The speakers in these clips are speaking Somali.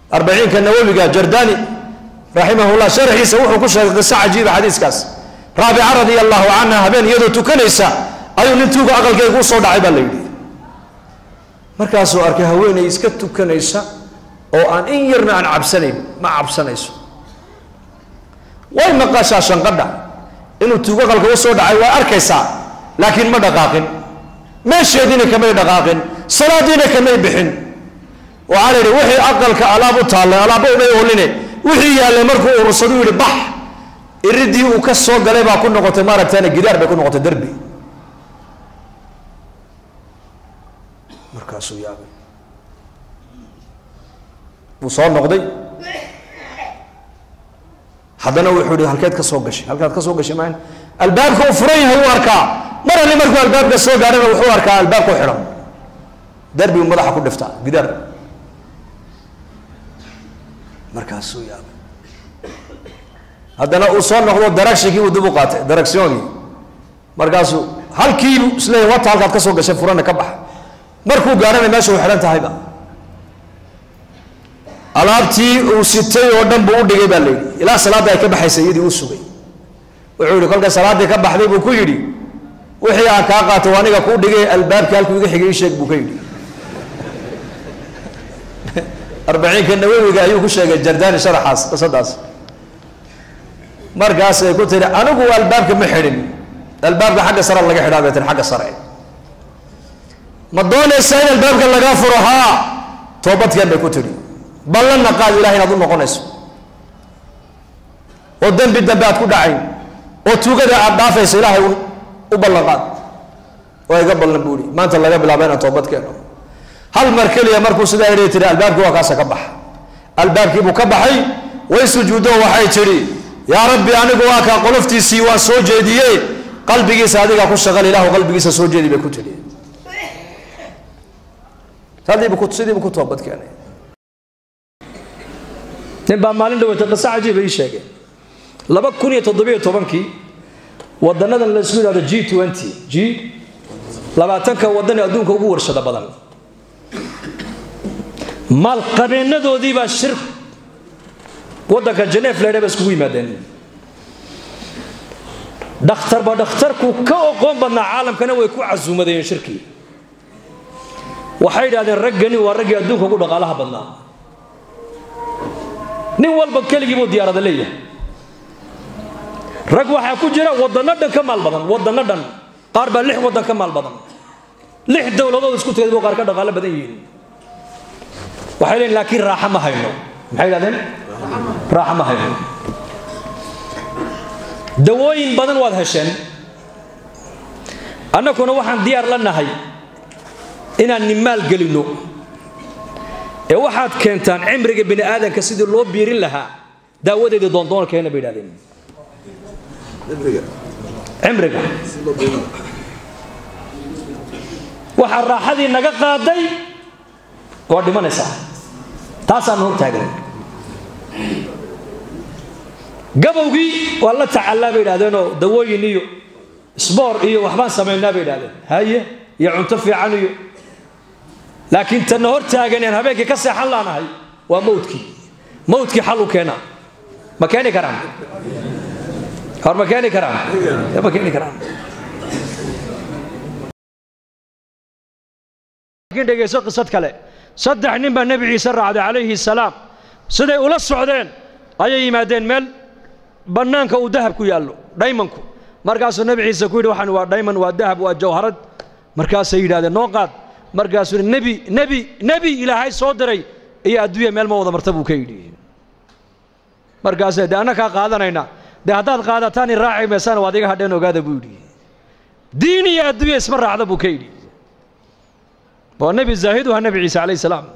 arbaciinka nawowiga jardani raximahullah sharxiisa wuxuu ku sheegay qiso cajiiba xadiiskaas raabica radia allahu canha habeen iyadoo tukanaysa ayuu nin tuuga aqalkeyga u soo dhacay baa la yidhi markaasuu arkay haweeney iska tukanaysa oo aan in yarna aan cabsanayn ma cabsanayso way maqashaa shanqadha inuu tuugo aqalka u soo dhacay waa arkaysaa laakiin ma dhaqaaqin meesheediina kamay dhaqaaqin salaadiina kamay bixin waxaa la yidhi wixii aqalka alaab u taallay alaabba umay ooline wixii yaallay markuu urursadu yidhi bax iridii uu ka soo galay baa ku noqotay maaragtana gidaar bay ku noqotay derbi markaasuu yaabay wuu soo noqday haddana wuxuu yihi halkeed ka soo gashay halkaad ka soo gashay maan albaabka uu furan yahay uu arkaa mar alle markuu albaabka soo gaadhana wuxuu arkaa albaabka u xidhan derbi uu madaxa ku dhiftaa gidaar markaasuu yaabay haddana uu soo noqdo daragshikii uu dib u qaatay daragsyoonkii markaasuu halkiibu isleeyahy wata halkaad ka soo gashay furana ka baxa markuu gaadhana meesha u xidhan tahayba alaabtii uu sitay oo dhan buu u dhigay baa la yidhi ilaa salaadda ay ka baxaysa iyadii u sugay wuxuu yidhi kolka salaaddii ka baxday buu ku yidhi wixii aan kaa qaatay waa aniga kuu dhigay albaabkii halkuu iga xigay ii sheeg buu ka yidhi arbaciinka nawowiga ayuu ku sheegay jardani sharaxaas qisadaas markaasay ku tiri anigu albaabka ma xidhin albaabka xagga sare laga xidhaa bay tiri xagga sare ma doonaysaa in albaabka lagaa furo haa toobadkeen bay ku tidhi ballanna qaad ilahay inaad u noqonayso oo dembi dambe aad ku dhacayn oo tuugada aad dhaafayso ilaahay u ballan qaad waa iga ballan buu ihi maanta laga bilaabo inaan toobad keeno hal mar keliya markuu sidaa idhi tiri albaabkii waa kaasa ka baxa albaabkiibuu ka baxay way sujuuddo waxay tidhi yaa rabbi anigu waa kaa qoloftiisii waan soo jeediyey qalbigiisa adigaa ku shaqal ilahu qalbigiisa soo jeedi bay ku tidhi sadiibu sidiibu ku toobad keenay nin baa maalin dhaweyta qiso cajiiba ii sheegay laba kun iyo toddobiyo tobankii wadanadan la isku yidhahdo g twenty g labaatanka wadan ee adduunka ugu warshada badan maalqabeenadoodii baa shir waddanka janeef leedha ba iskugu yimaadeen dhakhtarba dhakhtarku ka oqoon badnaa caalamkana way ku casuumadayeen shirkii waxay yidhahdeen raggani waa raggii adduunka ugu dhaqaalaha badnaa nin walba keligii buu diyaarada leeyahay rag waxaa ku jira waddanno dhan ka maal badan waddanno dhan qaar baa lix waddan ka maal badan lix dowladood isku tagay buu qaar ka dhaqaalo badan yihiin waxay leeyiin laakiin raaxa ma hayno maxay yidhahdeen raaxa ma hayno dawooyin badan waad hesheen annaguna waxaan diyaar la nahay inaan nimaal gelinno ee waxaad keentaan cimriga bini aadanka sidii loo biirin lahaa daawadeedii doondoona keena bay idhahdeen cimriga waxaa raaxadii naga qaaday waa dhimanaysaa taasaan hor taagan gabowgii waa la tacallaa bay idhahdeenoo dawooyin iyo sboor iyo waxbaan samaynaa bay idhahdeen haye iyo cunto fiican iyo laakiin tanna hor taaganeen habeenkii ka seexan laanahay waa mawdkii mawdkii xal u keena ma keeni karaan hor ma keeni karaan ma keeni karaan laakiin dhegayso qisad kale saddex nin baa nebi ciise raacday calayhi salaam siday ula socdeen ayay yimaadeen meel bannaanka uu dahab ku yaallo dhaymanku markaasuu nebi ciise ku yidhi waxaan waa dhayman waa dahab waa jawharad markaasay yidhahdeen noo qaad markaasuu yidhi nebi nebi nebi ilaahay soo diray iyo adduunya meel ma wada marta buu ka yidhi markaasee dee annakaa qaadanayna dee haddaad qaadataan in raaci maysaan waad iga hadheen ogaada buu yidhi diin iyo adduunya isma raacda buu ka yidhi waa nebi zaahidu ha nebi ciise calayhi salaam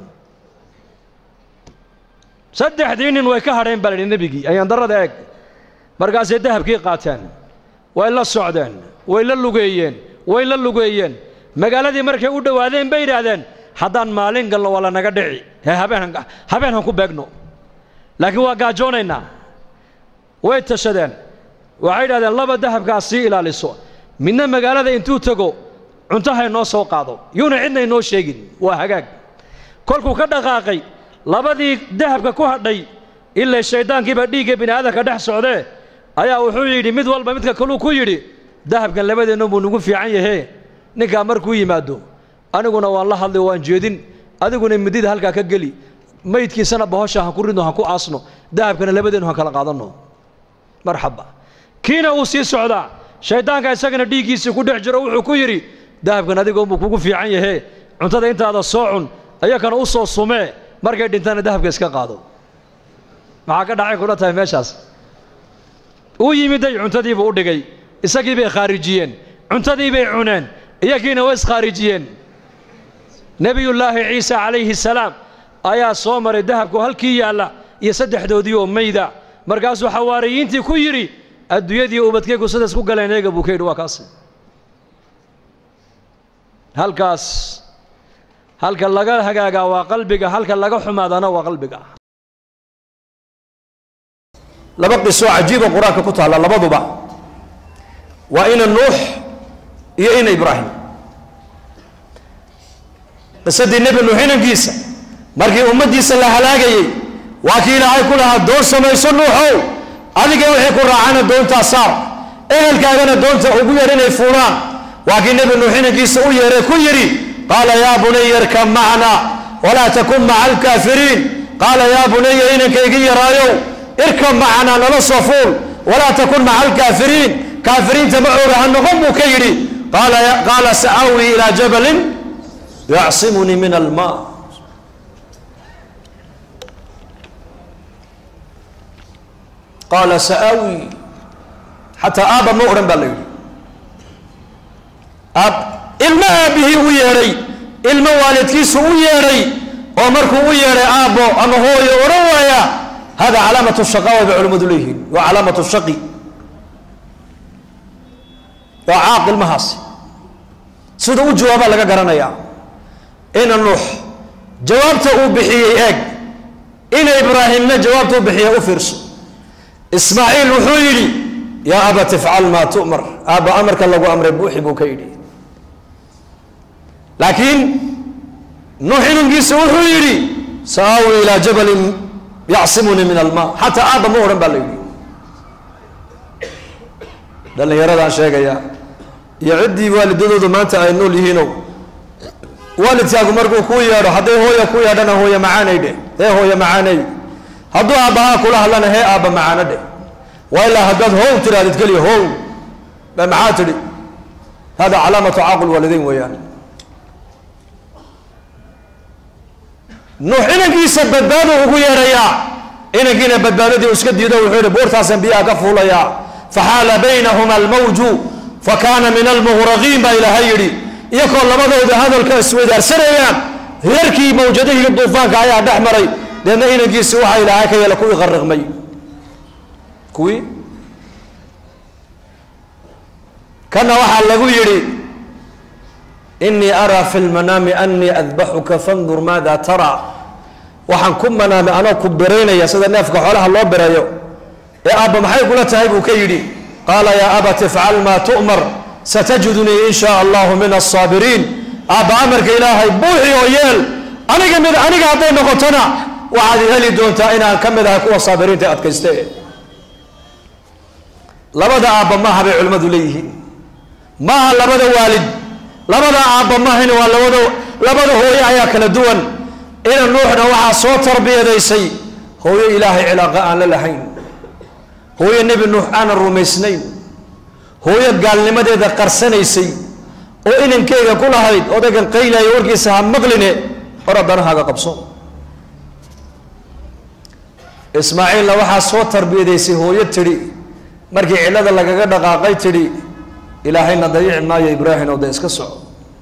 saddexdii nin way ka hadheen baa la yidhi nebigii ayaan darrada eeg markaasay dahabkii qaateen way la socdeen way la lugeeyeen way la lugeeyeen magaaladii markay u dhowaadeen bay yidhaahdeen haddaan maalin galno waa lanaga dhici hee habeen habeen han ku beegno laakiin waa gaajoonaynaa way tashadeen waxay yidhahdeen laba dahabkaas sii ilaaliso midna magaalada intuu tego cuntahay noo soo qaado yuuna cidna inoo sheegin waa hagaag kolkuu ka dhaqaaqay labadii dahabka ku hadhay ilaa shayddaankiiba dhiigga bini aadamka dhex socdee ayaa wuxuu yidhi mid walba midka kaluu ku yidhi dahabkan labadeennu buu nagu fiican yahee ninkaa markuu yimaado aniguna waan la hadlay waan jeedin adiguna midida halkaa ka geli maydkiisana bahosha ha ku ridno ha ku aasno dahabkana labadeennu han kala qaadanno marxaba kiina uu sii socdaa shayddaanka isagana dhiiggiisii ku dhex jiro wuxuu ku yidhi dahabkan adigoonbuu kugu fiican yahee cuntada intaada soo cun ayakana u soo sumee markay dhintana dahabka iska qaado maxaa ka dhacay kula tahay meeshaas uu yimiday cuntadiibuu u dhigay isagii bay khaarijiyeen cuntadii bay cuneen iyagiina way iskhaarijiyeen nebiyullaahi ciisa calayhi salaam ayaa soo maray dahabku halkii yaalla iyo saddexdoodii oo mayda markaasuu xawaariyiintii ku yidhi adduunyadii ubadkaygu sida isku galeen eega buu ka yidhi waa kaasi halkaas halka laga hagaagaa waa qalbiga halka laga xumaadana waa qalbiga laba qiso cajiiba qur-aanka ku taalla labaduba waa ina nuux iyo ina ibraahim qisadii nebi nuux inankiisa markii ummaddiisa la halaagayey waa kii ilaahay ku lahaa doon samayso nuuxow adiga wixii ku raacana doontaa saar ehelkaagana doonta ugu yeer inay fuulaan waa kii nebi nuux inankiisa u yeeray ku yidhi qaala yaa bunaya irkab macna walaa takun maca alkaafiriin qaala yaa bunaya inankaygi yaraayow irkab macnaa nala soo fuul walaa takun maca alkaafiriin kaafiriinta macooga ha noqon buu ka yidhi qaala sa'awi ilaa jabalin yacsimunii min alma qaala sa'awi xataa aabba ma odhan baa la yidhi aab ilmo aabbihii u yeedhay ilmo waalidkiisu u yeedhay oo markuu u yeedhay aabbo ama hooyo odhan waaya hada calaamatu shaqaawa bay culimmadu leeyihiin waa calaamatu shaqi waa caaq ilmahaasi sida u jawaabaa laga garanayaa ina nuux jawaabta uu bixiyey eeg ina ibraahimna jawaabta u bixiyey u fiirso ismaaciil wuxuu yidhi yaa abat ifcal maa tu'mar aabba amarka lagu amray buuxi buu ka yidhi laakiin nuux inankiisa wuxuu yidhi sa'aawi ilaa jabalin yacsimunii min alma xataa aabba ma odhan baa la yidhi dhallinyaradaan sheegaya iyo ciddii waalidadoodu maanta ay nool yihiinow waalidkaagu markuu kuu yeedho hadday hooya ku yeedhana hooye macaanay dheh hee hooye macaanay hadduu aabbahaa kula hadlana hee aabba macaano dheh waa ilaa haddaad how tirahdid keliya how ba maxaa tidhi hada calaamatu caaqul waalidayn weeyaan nuux inankiisa badbaado ugu yeedhayaa inankiina badbaadadii u iska diido wuxuu yihi buurtaasaan biyaha ka fuulayaa faxaala baynahuma almawju fakaana min almughraqiin baa ilaahay yidhi iyakoo labadooda hadalka isweydaarsanayaan hirarkii mawjadihii duufaanka ayaa dhex maray deedna inankiisi waxaa ilaahay ka yeela kuwii qariqmay kuwii kana waxaa lagu yidhi inii araa fi lmanaami anii adbaxuka fandur maada taraa waxaan ku manaamay anoo ku beraynaya sida neefka xoolaha loo bereeyo ee aabba maxay kula tahay buu ka yidhi qaala yaa abat ifcal maa tu'mar satajidunii in shaa allahu min alsaabiriin aabba amarka ilaahay buuxi oo yeel aniga mid aniga hadday noqotona waxaad heli doontaa inaan ka mid ahay kuwa saabiriinta adkayste labada aabba maaha bay culimmadu leeyihiin maaha labada waalid labada aabba maahan waa labada labada hooye ayaa kala duwan ina nuuxna waxaa soo tarbiyadaysay hooyo ilaahay cilaaqa aan la lahayn hooyo nebi nuux aanan rumaysnayn hooyo gaalnimadeeda qarsanaysay oo inankeyga ku lahayd odaygan qaylayo warkiisa ha maqline hor addanahaaga qabso ismaaciilna waxaa soo tarbiyadaysay hooyo tidhi markii cillada lagaga dhaqaaqay tidhi ilaahayna dayici maayo ibraahim oo de iska soco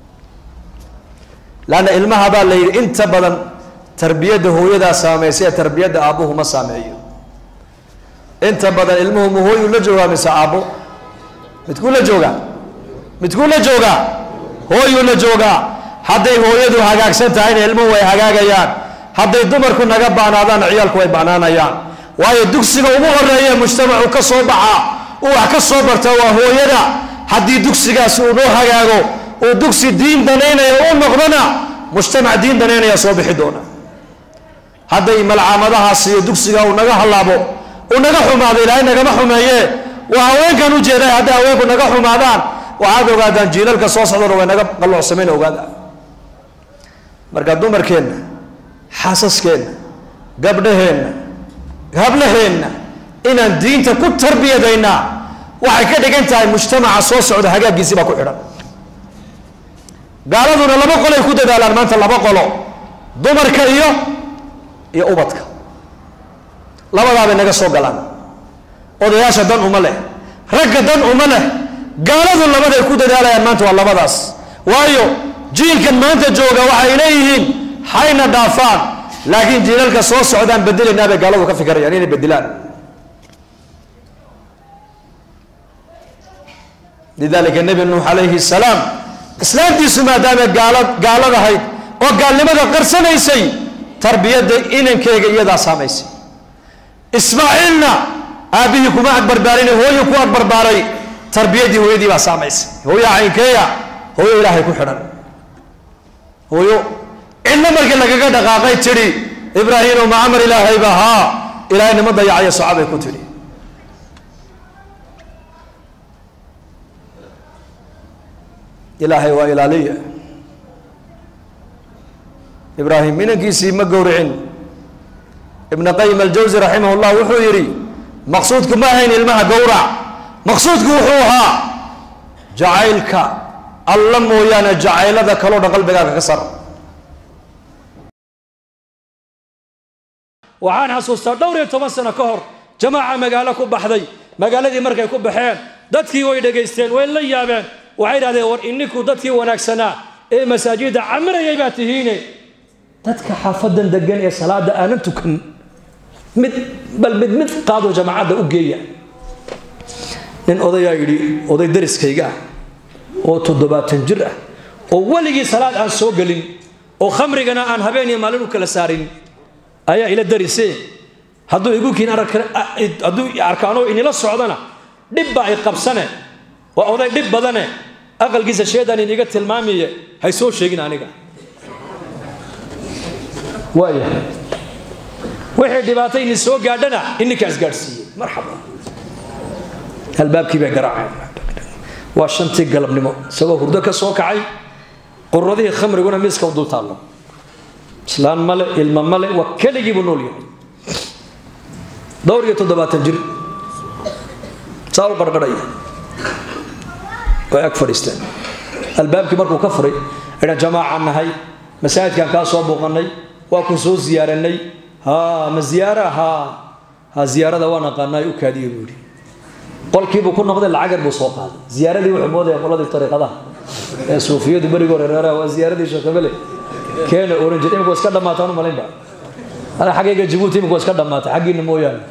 laanna ilmaha baa la yidhi inta badan tarbiyadda hooyadaa saamaysa ee tarbiyadda aabbuhu ma saameeyo inta badan ilmuhu ma hooyuu la joogaa mise aabbo midkuu la joogaa midkuu la joogaa hooyuu la joogaa hadday hooyadu hagaagsan tahayna ilmuhu way hagaagayaan hadday dumarku naga baanaadaanna ciyaalku way banaanayaan waayo dugsiga ugu horeeya mujtamacu ka soo baxaa uu wax ka soo barta waa hooyada haddii dugsigaasi uu noo hagaago uu dugsi diin danaynaya u noqdona mujtamac diin danaynaya soo bixi doona hadday malcaamadahaas iyo dugsiga uu naga hallaabo uu naga xumaado ilaahay nagama xumeeye waa haweenkan u jeeday hadday haweenku naga xumaadaan waxaad ogaadaan jiilalka soo socdana way naga qalloocsamayna ogaada marka dumarkeenna xaasaskeenna gabdhaheenna hablaheenna inaan diinta ku tarbiyadaynaa waxay ka dhigan tahay mujtamaca soo socda hagaaggiisii baa ku xidhan gaaladuna laba qolay ku dadaalaan maanta laba qolo dumarka iyo iyo ubadka labadaabay naga soo galaan odayaasha dan uma leh ragga dan uma leh gaaladu labaday ku dadaalayaan maanta waa labadaas waayo jiilkan maanta jooga waxay leeyihiin hayna dhaafaan laakiin jiilalka soo socdaan bedelaynaa bay gaaladu ka fikirayaan inay bedelaan lidalika nebi nuux calayhi salaam islaamtiisu maadaama gaala gaaladahayd oo gaalnimada qarsanaysay tarbiyadda inankeyga iyadaa saamaysay ismaaciilna aabbihii kuma agbarbaarin hooyo ku agbarbaaray tarbiyaddii hooyadii baa saamaysay hooyo caynkeeya hooyo ilaahay ku xidhan hooyo cidna markii lagaga dhaqaaqay tidhi ibraahiimo ma amar ilaahayba haa ilaahay nima dayacayo socabay ku tidhi ilaahay waa ilaaliya ibraahim inankiisii ma gowricin ibn qayim aljawsi raximah llah wuxuu yidhi maqsuudku ma ahayn ilmaha gowrac maqsuudku wuxuu ahaa jacaylka alla mooyaane jacaylada kaloo dhan qalbigaaga ka sar waxaan xasuustaa dhowr iyo toban sano ka hor jamaaca magaalo ku baxday magaaladii markay ku baxeen dadkii way dhegaysteen way la yaabeen waxay idhahdeen war ininku dadkii wanaagsanaa ee masaajidda camirayay baa tihiine dadka xaafadan degan ee salaada aanan tukan mid bal mid mid qaado jamaacadda u geeya nin odayaa yidhi oday dariskayga ah oo toddobaatan jir ah oo weligii salaad aan soo gelin oo khamrigana aan habeen iyo maalin u kala saarin ayaa ila darise hadduu igu kiin hadduu arkaanoo inila socdana dhibba ay qabsane waa oday dhib badane aqalkiisa sheedaan iniga tilmaamiye hay soo sheegin aniga waaya wixii dhibaato ini soo gaadhana ininkaas gaadhsiiyey marxaba albaabkii bay garaaceen waa shantii galabnimo isagoo hurdo ka soo kacay quradihii khamriguna miiska u dul taallo islaan male ilmo male waa keligii buu nool yahay dhowr iyo toddobaatan jir saa u qarqarhaya way ag fadhiisteen albaabkii markuu ka furay idhan jamaacaan nahay masaajidkaan kaa soo booqanay waa ku soo ziyaaranay ha ma ziyaara ha ha ziyaarada waan aqaanaa u kaadiye buu yidhi qolkiibuu ku noqday lacag yar buu soo qaaday ziyaaradii wuxuu moodaya qoladii tariiqadaha ee suufiyadu berigii hore reeraha waa ziyaaradii sheekhabele keena oran jir imika waa iska dhammaataan u malaynba ana xaggayga jabuuti imika waa iska dhammaatay xaggiina mooyaane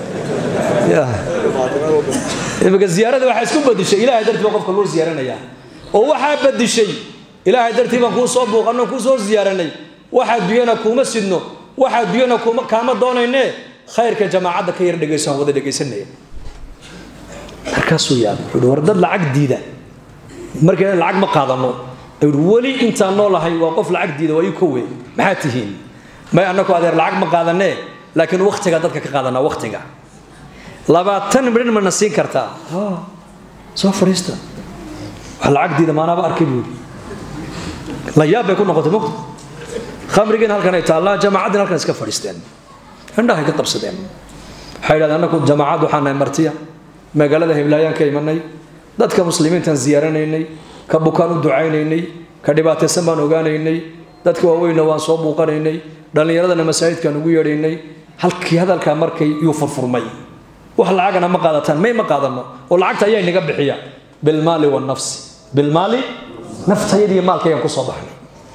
imika ziyaarada waxaa isku badishay ilahay dartii baa qofka loo ziyaaranayaa oo waxaa badishay ilaahay dartii baan kuu soo buuqano kuu soo ziyaaranay waxaa duyana kuuma sidno waxaa duyana kuma kaama doonayne khayrka jamaacadda ka yar dhegayso aan wada dhegaysanaya markaasuu yaabay wuxuu war dad lacag diida markayna lacag ma qaadano ayuu weli intaan noolahay waa qof lacag diida waa ii kowe maxaa tihiin may annaku adeer lacag ma qaadanee laakiin waktiga dadka ka qaadanaa waktiga labaatan midhan mana siin kartaa soo fadhiista wax lacag diida maanaaba arkay buu yidhi la yaab bay ku noqotay mogta khamrigiina halkan ay taallaa jamaacaddina halkan iska fadhiisteen indhahay ka qabsadeen waxay yidhahdeen annaku jamaacad waxaan nahay martiya magaalada hiblaayaan ka imanay dadka muslimiintaan ziyaaranaynay ka bukaan u ducaynaynay ka dhibaataysan baan ogaanaynay dadka waaweynna waan soo buuqanaynay dhallinyaradana masaajidkaan ugu yeedhaynay halkii hadalkaa markay yuu furfurmay wax lacagana ma qaadataan may ma qaadano oo lacagta ayaa inaga bixiya bilmaali wanafsi bilmaali naftayadiiyo maalkaygaan kusoo baxnay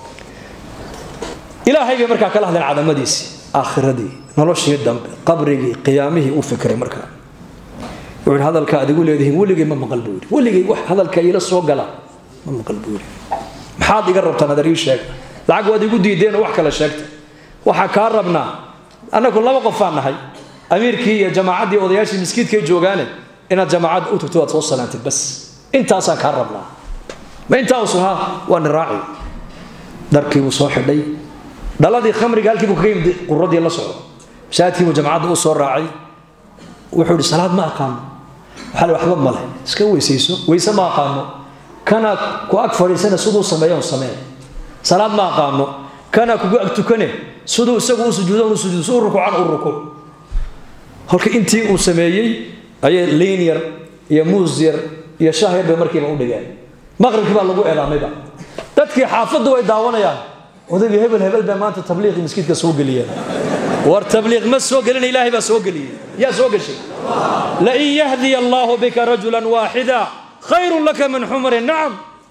ilaahay bay markaa kala hadleen cadamadiisii aakhiradii noloshii dambe qabrigii qiyaamihii u fikray markaa wuxuu hadalka adigu leedihiin weligay ma maqal buu yidhi weligay wax hadalka iila soo gala ma maqal buu yidhi maxaad iga rabtaan adar ii sheeg lacag waad igu diideen oo wax kale sheegtay waxaa kaa rabnaa annagu laba qofaan nahay amiirkii iyo jamaacaddii odayaashii miskiidkay joogaane inaad jamaacadda u tagto waad soo salaantid bas intaasaan kaa rabnaa ma intaa usu haa waa ni raaci dharkii buu soo xidhay dhaladii khamriga halkii buu kaga yimid quradii la socdo masaajidkii buu jamacadda u soo raacay wuxuu yidhi salaad ma aqaano waxaa la waxba male iska weysayso weyse ma aqaano kana ku ag fadhiisana siduu sameeya un samee salaad ma aqaano kana kugu ag tukane siduu isagu u sujuudo u sujuudo siduu rukuucan u rukuuc halka intii uu sameeyey ayay liin yar iyo muus yar iyo shaah yar bay markiiba u dhigeen maqribkii baa lagu eedaamayba dadkii xaafaddu way daawanayaan odayga hebel hebel baa maanta tabliiqii maskiidka soo geliyeen war tabliiq ma soo gelin ilaahay baa soo geliyey yaa soo gashay lain yahdiya allaahu bika rajulan waaxida khayrun laka min xumri nacam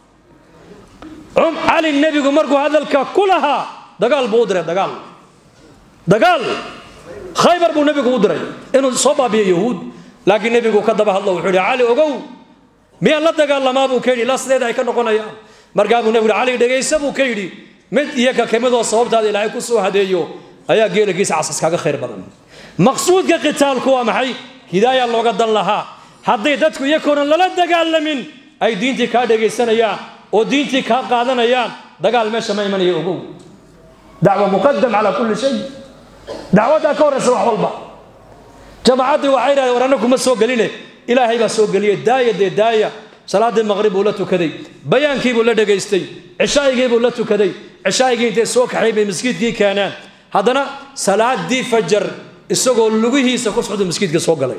cali nebigu markuu hadalka ku lahaa dagaal buu u diray dagaal dagaal khaybar buu nebigu u diray inuu soo baabiyo yahuud laakiin nebigu ka daba hadlo wuxuu yidhi cali ogow miyaan la dagaalamaa buu ka yidhi ilaa sideeda ay ka noqonayaan markaa buu nebigu cali dhegaysa buu ka yidhi mid iyo ka kamidoo sababtaada ilaahay ku soo hadeeyo ayaa geelagiisa casas kaaga khayr badan maqsuudka qitaalku waa maxay hidaaya looga dan lahaa hadday dadku iyakoonan lala dagaalamin ay diintii kaa dhegaysanayaan oo diintii kaa qaadanayaan dagaal meesha ma imanaya ogow dacwa muqadam calaa kulli shay dacwaddaa ka horraysa wax walba jamacaddii waxay yidhahdeen war anna kuma soo geline ilaahay baa soo geliyey daaya dee daaya salaaddii maqrib buu la tukaday bayaankii buu la dhegaystay cishaa'igii buu la tukaday cishaa'igii intay soo kaxay bay maskiidkii keeneen haddana salaadii fajar isagoo lugihiisa ku socda maskiidka soo galay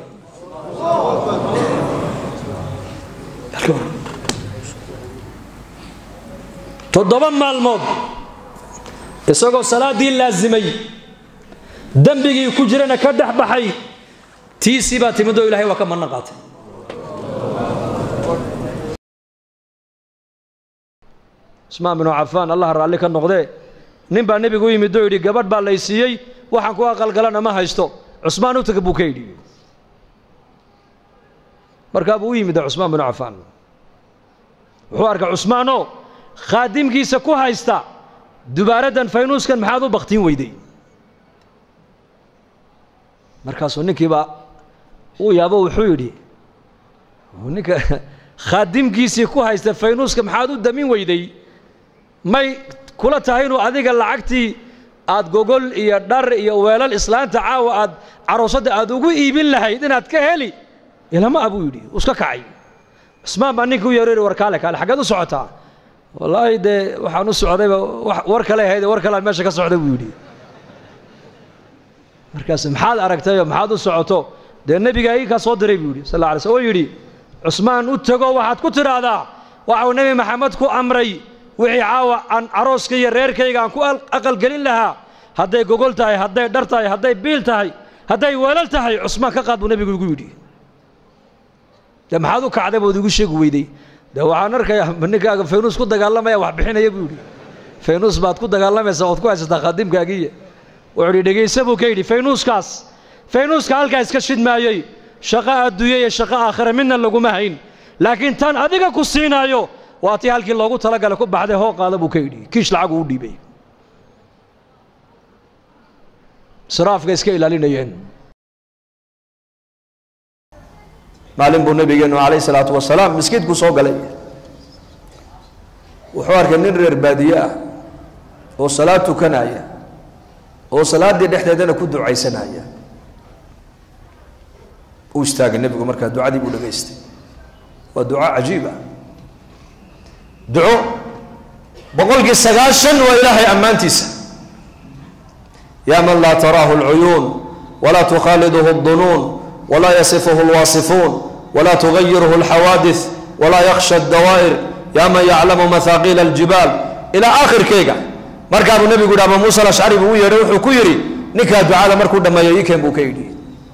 toddoba maalmood isagoo salaaddii laasimay dembigii ku jirana ka dhex baxay tiisii baa timid oo ilahay waa ka manna qaatay usmaan binu cafaan allah raalli ka noqdee nin baa nebigu u yimid oo yidhi gabadh baa lay siiyey waxaan ku aqalgalana ma haysto cusmaan u taga buu ka yidhi markaa buu u yimid cusmaan binu cafaan wuxuu arkay cusmaanoo khaadimkiisa ku haysta dubaaraddan faynuuskan maxaad u baktiin weyday markaasuu ninkiibaa uu yaabo wuxuu yidhi ninka khaadimkiisii ku haysta faynuuska maxaad u damin weyday may kula tahay inuu adiga lacagtii aad gogol iyo dhar iyo weelal islaanta caawa aad caroosadda aad ugu iibin lahayd inaad ka heli ilama a buu yidhi uu iska kacay cusmaan baa ninka u yeeroyhi war kaale kaale xaggeed u socotaa wallaahi dee waxaan u socdayba war kale ahayd war kalean meesha ka socday buu yidhi markaas maxaad aragtayoo maxaad u socoto dee nebiga ii kaa soo diray buu yidhi sal alla alay sl oo yidhi cusmaan u tego waxaad ku tidhaahdaa waxau nebi maxamed ku amray wixii caawa aan carooska iyo reerkayga aan ku aqalgelin lahaa hadday gogol tahay hadday dhar tahay hadday biil tahay hadday weelal tahay cusmaan ka qaad buu nebigu igu yidhi dee maxaad u kacday bood igu sheegi weyday dee waxaan arkayaa ninkaaga faynuus ku dagaalamaya wax bixinaya buu yidhi faynuus baad ku dagaalamaysaa ood ku haysataa khaadimkaagiiya wuxuu yidhi dhegayse buu ka yidhi faynuuskaas faynuuska halkaa iska shidmaayey shaqo adduunya iyo shaqo aakhira midna laguma hayn laakiin tan adiga ku siinaayo waa tii halkii loogu talagalay ku baxday hoo qaada buu ka yidhi kiish lacagu u dhiibay siraafka iska ilaalinayeen maalin buu nabigeenu calayh salaatu wasalaam miskiidku soo galay wuxuu arkay nin reer baadiye ah oo salaad tukanaya oo salaaddii dhexdeedana ku ducaysanaya u istaagay nebigu markaa ducadii buu dhagaystay waa duco cajiib ah duco boqolkii sagaashan waa ilaahay ammaantiisa yaa man laa taraahu alcuyuun walaa tukhaaliduhu aldunuun walaa yasifuhu alwaasifuun walaa tugayiruhu alxawaadis walaa yakhsha addawaa'ir yaa man yaclamu mahaaqiila aljibaal ilaa aakhirkeyga markaabuu nebigu yidhi ama muuse alashcari buu u yeedhay wuxuu ku yidhi ninkaa ducada markuu dhammeeyo ikeen buu ka yidhi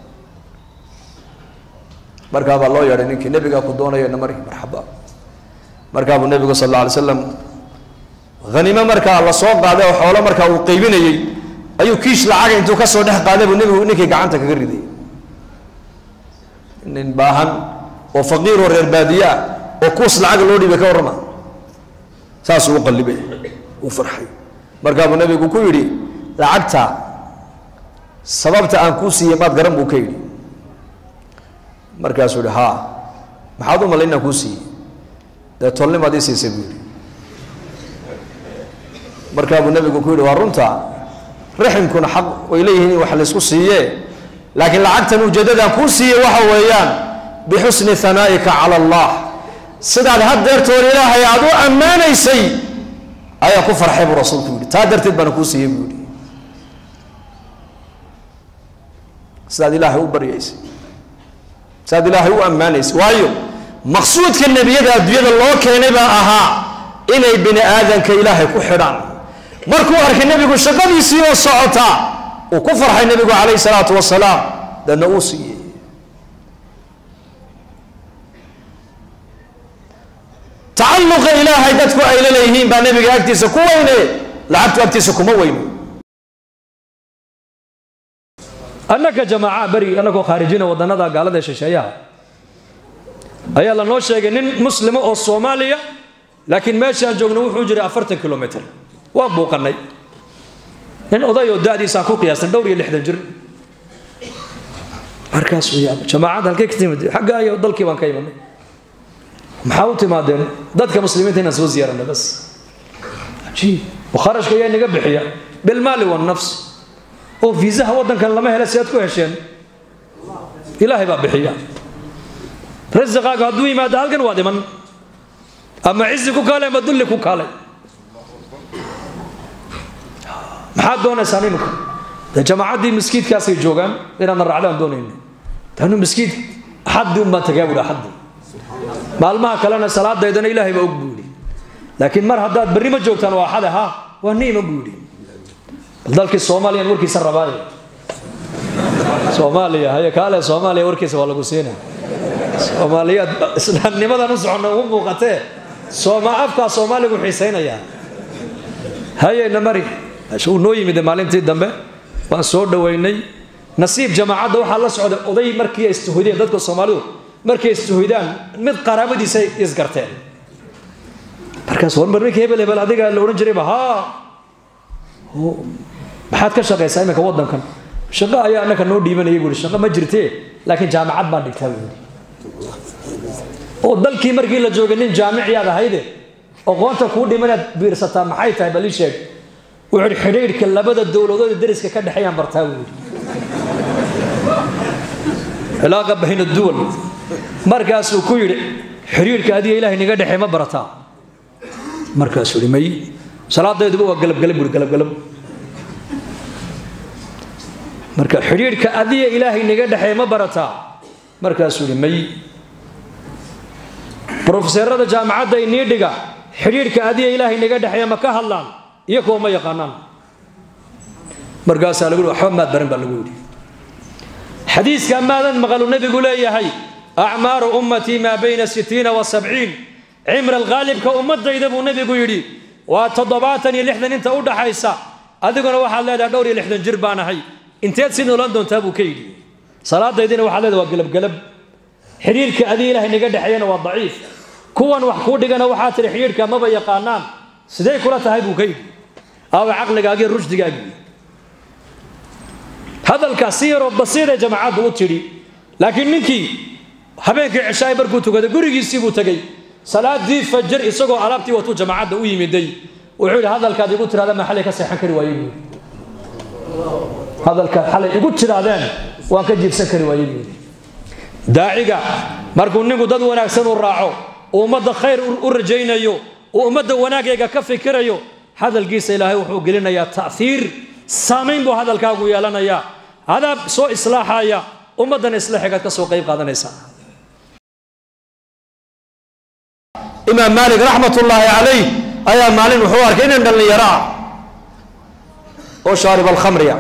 markaa baa loo yeedhay ninkii nebigaa ku doonaya namari marxaba markaa buu nebigu sal alla alay slam hanimo markaa la soo qaaday oo xoolo markaa uu qaybinayey ayuu kiish lacaga intuu ka soo dhex qaaday buu nebigu ninkii gacanta kaga riday nin baahan oo faqiir oo reer baadiye ah oo kuus lacaga loo dhiibay ka warrama saasuu u qallibay uu farxay markaa buu nebigu ku yidhi lacagta sababta aan kuu siiyey maad garan buu ka yidhi markaasuu yihi haa maxaad u malay inaan kuu siiyey dee tolnimaad ii siisay buu yidhi markaa buu nebigu ku yidhi waa runta riximkuna xaq way leeyihiin in wax laysku siiye laakiin lacagtan ujeeddadan kuu siiye waxa weeyaan bixusni hanaa'ika cala allah sidaad haddeertoon ilaahay aad u ammaanaysay ayaa ku farxay buu rasuulku yidhi taa darteed baana kuu siiyey buu yidhi sidaad ilaahay u baryaysay sidaad ilaahay u ammaanaysay waayo maqsuudka nebiyada adduunyada loo keenay baa ahaa inay bini aadanka ilaahay ku xidhaan markuu arkay nebigu shaqadiisii oo socota uu ku farxay nebigu calayhi salaatu wasalaam dadna uu siiyey tacalluqa ilaahay dadku ay la leeyihiin baa nebiga agtiisa ku weyne lacagtu agtiisa kuma weyno annaka jamaaca beri annagoo khaarijina wadannada gaalada ee shisheeyaha ayaa lanoo sheegay nin muslima oo soomaaliya laakiin meeshaan joogno wuxuu jiray afartan kilomitr waan buuqannay nin oday oo da'diisaan ku qiyaastay dhowr iyo lixdan jir markaasuu yaaba jamaacad halkay ka timid xagga ayo dalkii baan ka imanay maxaa u timaadeen dadka muslimiinta inaan soo ziyaaranay bas ajiib kharashka ayaa inaga bixiya bilmaali wannafs oo fiisaha waddankan lama hela si aad ku hesheen ilaahay baa bixiya rasiqaaga hadduu yimaado halkan waa dhiman ama cizi ku kaalay ama dulli ku kaalay maxaad doonaysaan imika dee jamaacaddii miskiidkaasay joogaan inaadna raacdaan doonayna taanu miskiid axaddi unbaan tagaa buhi axaddi maalmaha kalena salaadaydana ilaahay baa og buu yidhi laakiin mar haddaad berri ma joogtaan waa axade ha waa niima buu yidhi bal dalkii soomaaliyan warkiisa rabaaye soomaaliya haye kaale soomaaliya warkiisa waa lagu siinaya soomaaliyaad islaamnimadan u soconna ugu muuqatee sooma afkaa soomaaligu xiisaynayaa hayeyna mari uu noo yimide maalintii dambe waan soo dhoweynay nasiib jamaacadda waxaa la socday oday markii ay istuhoydeen dadka soomaalidu markay istuhoydaan mid qaraabadiisa isgarteen markaas war mar ninkii hebel hebel adiga la odhan jirayba haa maxaad ka shaqaysaa iminka waddankan shaqo ayaa annaka noo dhiibanayay buuhi shaqo ma jirtee laakiin jaamacad baan dhigtaa buuhi oo dalkii markii la joogay nin jaamiciyaad ahayde aqoonta kuu dhimanaad biirsataa maxay tahay bal ii sheeg wuxuu yidhi xidhiidhka labada dowladood ee dariska ka dhexeeyaan bartaa buu yidhi cilaaqa bayna duwal markaasuu ku yidhi xidhiidhka adiga ilaahay naga dhexee ma barataa markaasuu yidhi may salaadayduba waa galabgalab buuhi galabgalab marka xidhiidhka adiga ilaahay naga dhexee ma barataa markaasuu yidhi may brofeserada jaamacadda inii dhiga xidhiidhka adiga ilaahay naga dhexeeya ma ka hadlaan iyo kuwa ma yaqaanaan markaasaa lagu waxba maad baran baa lagu yidhi xadiiska maadan maqalu nebigu leeyahay acmaaru ummatii maa bayna sitiina wa sabciin cimra alkhaalibka ummadayda buu nebigu yidhi waa toddobaatan iyo lixdan inta u dhaxaysa adiguna waxaad leedahay dhowr iyo lixdan jir baan ahay inteed si noolan doontaa buu ka yidhi salaadaydina waxaad leedahay waa gelabgelab xidhiirka adii ilaahay naga dhexeeyana waa daciif kuwan wax kuu dhigana waxaa tihi xidhiirka maba yaqaanaan sidee kula tahay buu ka yidhi aawa caqligaagii rushdigaagii hadalkaas si yaroo basiiree jamaacadda u tidhi laakiin ninkii habeenkii cishaay markuu tukaday gurigiisii buu tegey salaadii fajar isagoo alaabtii watuu jamaacadda u yimiday wuxuu yidhi hadalkaad igu tirahdeen ma xalay ka seexan kari waayey buu hadalkaad xalay igu tirahdeen waan ka jiibsan kari waayey buu daaciga markuu ninku dad wanaagsan u raaco uu ummadda khayr u rajaynayo uu ummadda wanaagayga ka fikirayo hadalkiisa ilaahay wuxuu gelinayaa ta'iir saamayn buu hadalkaagu yeelanayaa adaab soo islaaxaya ummaddan islaaxigaad ka soo qayb qaadanaysaa imaam maalik raxmat ullaahi calayh ayaa maalin wuxuu arkay nin dhallinyaro ah oo shaarib alkhamriya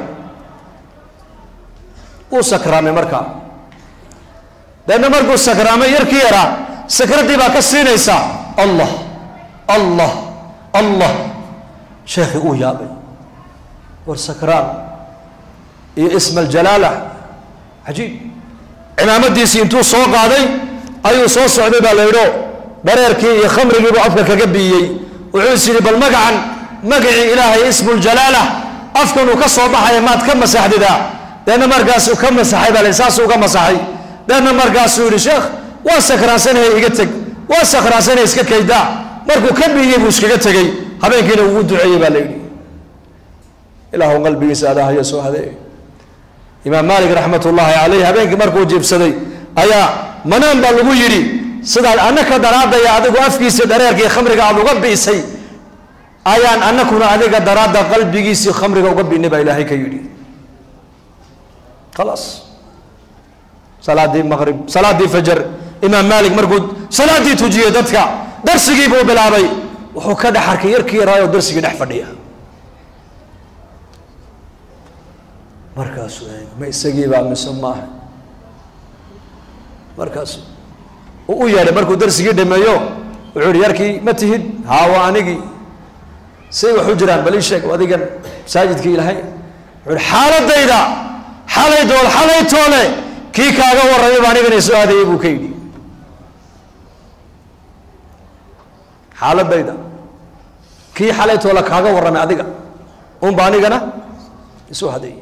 uu sakraamay markaa deedna markuu sakraamay yarkii yaraa sakraddii baa ka siinaysa allah allah allah sheekhii uu yaabay war sakraan iyo isma aljalaala cajiib cimaamadiisii intuu soo qaaday ayuu soo socday baa la yidho dhareerkii iyo khamrigiibuu afka kaga biiyey wuxuu is yidhi bal magacan magacii ilaahay ismu ljalaala afkanuu ka soo baxaya maad ka masaxdidaa deedna markaasuu ka masaxay baa la saasuu ka masaxay deedna markaasuu yidhi sheekh waa sakraansanaya iga teg waa sakraansanaya iska kaydaa markuu ka biiyey buu iskaga tegey habeenkiina ugu duceeyey baa la yidhi ilaahu qalbigiisa adahayo soo hadeey imaam maalik raxmat ullaahi caleyh habeenkii markuu jiibsaday ayaa manaan baa lagu yidhi sidaad annaka daraadaya adigu afkiisii dhareerkii khamriga aada uga biisay ayaan anakuna adiga daraadda qalbigiisii khamriga uga biinay baa ilaahay ka yidhi khalaas salaadii maqrib salaadii fajar imaam maalik markuu salaadii tujiyey dadka darsigii buu bilaabay wuxuu ka dhex arkay yarkii yaraayo darsigii dhex fadhiya markaasuu ma isagiibaa mise maaha markaas uu u yeedhay markuu darsigii dhameeyo wuxuu yihi yarkii ma tihid haa waa anigii say wax u jiraan bal ii sheeg adigan masaajidkii ilahay wuxuu yihi xaaladayda xalay dool xalay toole kii kaaga warramay baa anigana soo aadayay buu ka yidhi xaaladayda kii xalay toole kaaga warramay adiga unba anigana isoo hadeeyey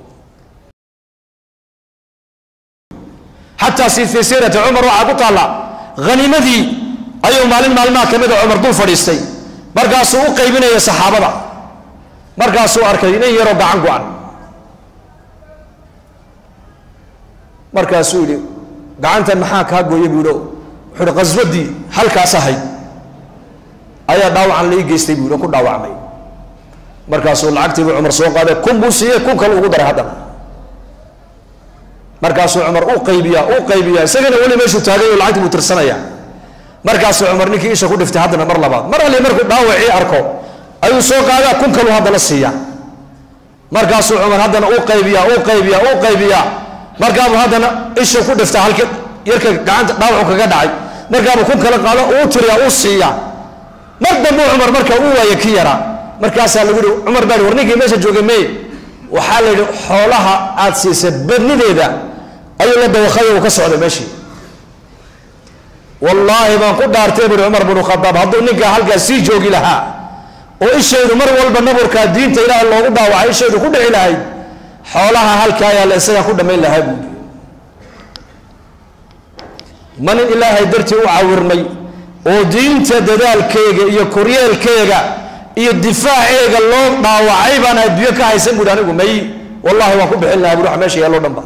xataa si fii siirati cumar waxaa ku taalla haniimadii ayuu maalin maalmaha ka mida cumar dul fadhiistay markaasuu u qaybinaya saxaabada markaasuu arkay nin yaroo gacan go-an markaasuu yidhi gacantan maxaa kaa gooya buu yidhi wuxuu ihi qaswadii halkaas ahayd ayaa dhaawacan lai geystay buu yidhi oo ku dhaawacmay markaasuu lacagtii buu cumar soo qaaday kun buu siiyey kun kale ugu daray haddana markaasuu cumar u qaybiyaa u qaybiyaa isagana weli meeshuu taagay oo lacagtii buu tirsanaya markaasuu cumar ninkii isha ku dhiftay haddana mar labaad mar alli markuu dhaawacii arko ayuu soo qaadaa kun kaluu haddana siiya markaasuu cumar haddana u qaybiyaa u qaybiyaa u qaybiyaa markaabuu haddana isha ku dhifta halka yarka gacanta dhaawacu kaga dhacay markaabuu kun kale qaado uu tiriyaa uu siiya mar dambuu cumar markaa u waaya ki yaraa markaasaa lagu yihi cumar baa war ninkii meesha joogay mey waxaa la yidhi xoolaha aad siisay badnideeda ayuu la dawakhay uu ka socday meeshii wallaahi baan ku dhaartay buhi cumar binu khadaab hadduu ninkaa halkaas sii joogi lahaa oo ishaydu mar walba naburkaa diinta ilaaha loogu dhaawacay ishaydu ku dhici lahayd xoolaha halkaa ayaa la isagaa ku dhammayn lahaa buuri ma nin ilaahay dartii u cawirmay oo diinta dadaalkeega iyo koryeelkeega iyo difaaceega loo dhaawacay baan adduunyo ka haysan buuhi anigu may wallahi waan ku bixin lahaa buhi wax meesha yaalloo dhan ba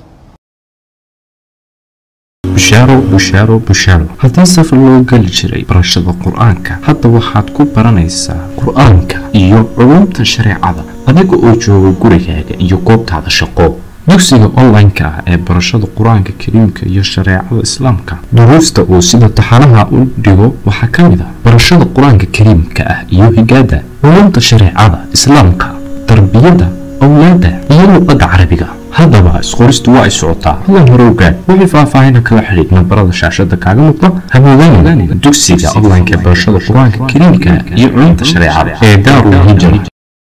bushaaro bushaaro bushaaro haddii safar loo geli jiray barashada qur-aanka hadda waxaad ku baranaysaa qur-aanka iyo culumta shareecada adiga oo jooga gurigaaga iyo goobtaada shaqo dugsiga online-ka ah ee barashada qur-aanka kariimka iyo shareecada islaamka duruusta uu sida taxanaha u dhigo waxaa ka mid ah barashada qur-aanka kariimka ah iyo higaada culumta shareecada islaamka tarbiyada awlaada iyo luqada carabiga haddaba isqoristu waa ay socotaa hadan hore ogaad wixii faahfaahina kala xidhiid nambarada shaashada kaaga muuqda hamoodaan dugsiga online-ka ee barashada qur-aanka kariimka iyo culumta shareecada ee daarul hijra